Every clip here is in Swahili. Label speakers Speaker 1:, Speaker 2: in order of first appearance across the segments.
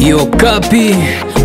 Speaker 1: Yo kapi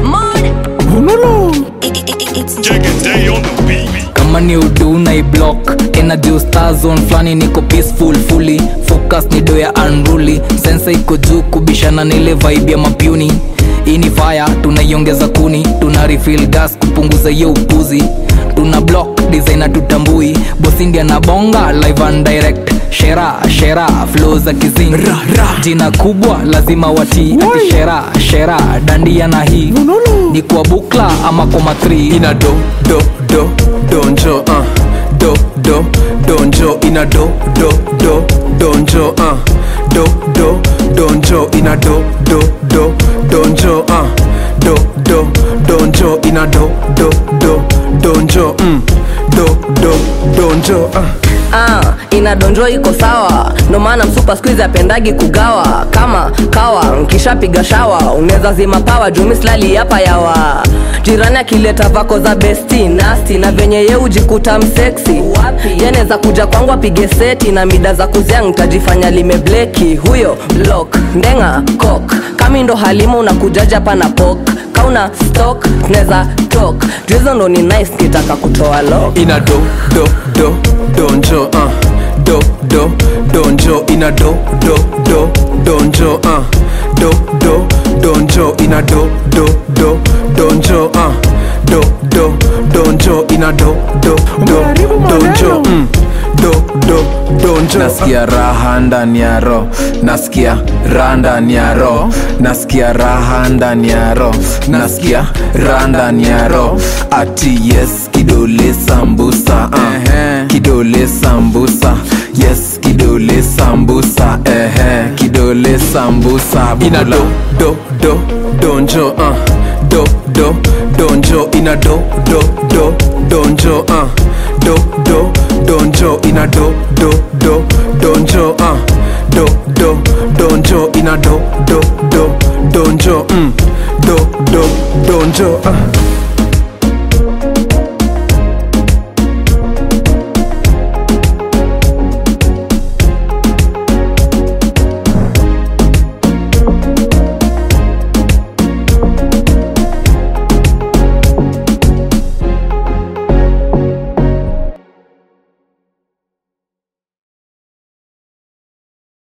Speaker 1: kama ni udu na iblock energy star zone flani niko peaceful fully focus ni do ya unruly sensa iko juu kubishana na ile vibe ya mapuni hii ni fire tunaiongeza kuni tuna refill gas kupunguza hiyo upuzi tuna block designer tutambui bosindia na bonga live and direct shera shera flow za kizing jina kubwa lazima watii ati shera shera dandia na hii ni kwa bukla ama kwa matri
Speaker 2: ina do do do donjo uh. do do donjo ina do do do donjo uh. do do donjo ina do do do donjo uh. do do donjo ina do do do donjo mm. do do donjo uh.
Speaker 3: ah, inadonjo iko sawa ndo maana msupa skuizi apendagi kugawa kama kawa nkishapiga shawa unaweza zima pawa jumislali hapa yawa jirani akileta vako za besti nasti na venye ye ujikuta mseksi yanaweza kuja kwangu apige seti na mida za kuzia ntajifanya limebleki huyo blok ndenga kok kami ndo halima unakujaja hapa na pok kauna stok tunaweza tok juizo ndo ni nice kitaka kutoa lok
Speaker 2: ina do do do donjo uh. do do donjo ina do do do donjo uh. do do donjo ina do do do donjo uh. do do donjo ina do do do donjo mm. do do donjo
Speaker 4: nasikia raha ndani ya ro nasikia raha ndani ya ro nasikia raha ndani ya ro nasikia raha ndani ya ro ati yes kidole sambusa uh. kidole sambusa yes kidole sambusa ehe kidole sambusa
Speaker 2: ina
Speaker 4: bula.
Speaker 2: do do do donjo uh. do do donjo ina do do do donjo uh. do do donjo ina do do do